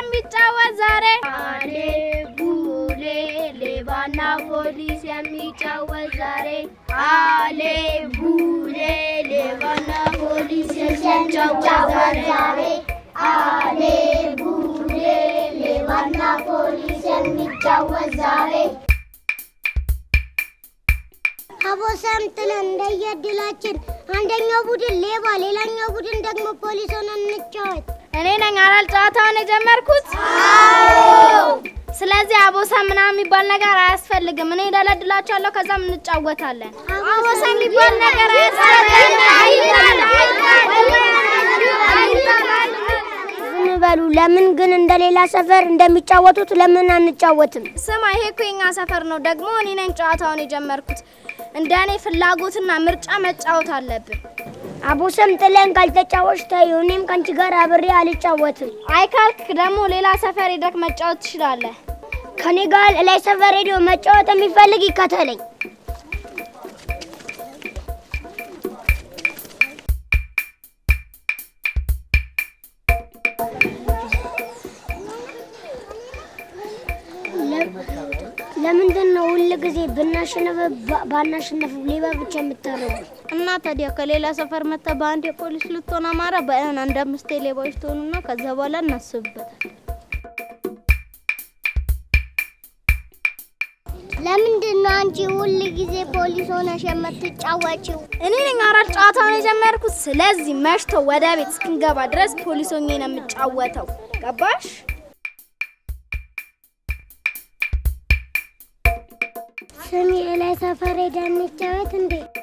የሚጫወት ዛሬ አሌ ቡሌ ሌባና ፖሊስ የሚጫወት ዛሬ አሌ ቡሌ ሌባና ፖሊስ የሚጫወት ዛሬ አሌ ቡሌ ሌባና ፖሊስ የሚጫወት ዛሬ አቦ ሰምጥን እንደየድላችን አንደኛው ቡድን ሌባ፣ ሌላኛው ቡድን ደግሞ ፖሊስ ሆነን እንጫወት። እኔ ነኝ አላል ጨዋታውን የጀመርኩት። ስለዚህ አቦሳ ምናምን የሚባል ነገር አያስፈልግም። እኔ ደለድላችኋለሁ፣ ከዛም እንጫወታለን። አቦሳ የሚባል ነገር ዝም በሉ። ለምን ግን እንደሌላ ሰፈር እንደሚጫወቱት ለምን አንጫወትም? ስማ፣ ይሄ እኮ የኛ ሰፈር ነው። ደግሞ እኔ ነኝ ጨዋታውን የጀመርኩት። እንደ እኔ ፍላጎትና ምርጫ መጫወት አለብን። አቦ ሰምጥለን ካልተጫወች ተይው። እኔም ከአንቺ ጋር አብሬ አልጫወትም። አይ ካልክ ደግሞ ሌላ ሰፈር ሄደክ መጫወት ትችላለህ። ከኔ ጋር ላይ ሰፈር ሄዶ መጫወት የሚፈልግ ይከተለኝ። ለምንድን ነው ሁል ጊዜ ብናሸነፍ ባ- ባናሸነፍ ሌባ ብቻ የምታረጉ? እና ታዲያ ከሌላ ሰፈር መጣ በአንድ የፖሊስ ልትሆን አማራ በእን አንድ አምስት ሌባዎች ትሆኑና ከዛ በኋላ እናስብበታል። ለምንድን ነው አንቺ ሁል ጊዜ ፖሊስ ሆነሽ የምትጫወቺው? እኔ ነኝ አራት ጨዋታውን የጀመርኩት። ስለዚህ መሽቶ ወደ ቤት እስክንገባ ድረስ ፖሊስ ሆኜ ነው የምጫወተው። ገባሽ? ስሚ ላይ ሰፈር ሄደን እንጫወት እንዴ?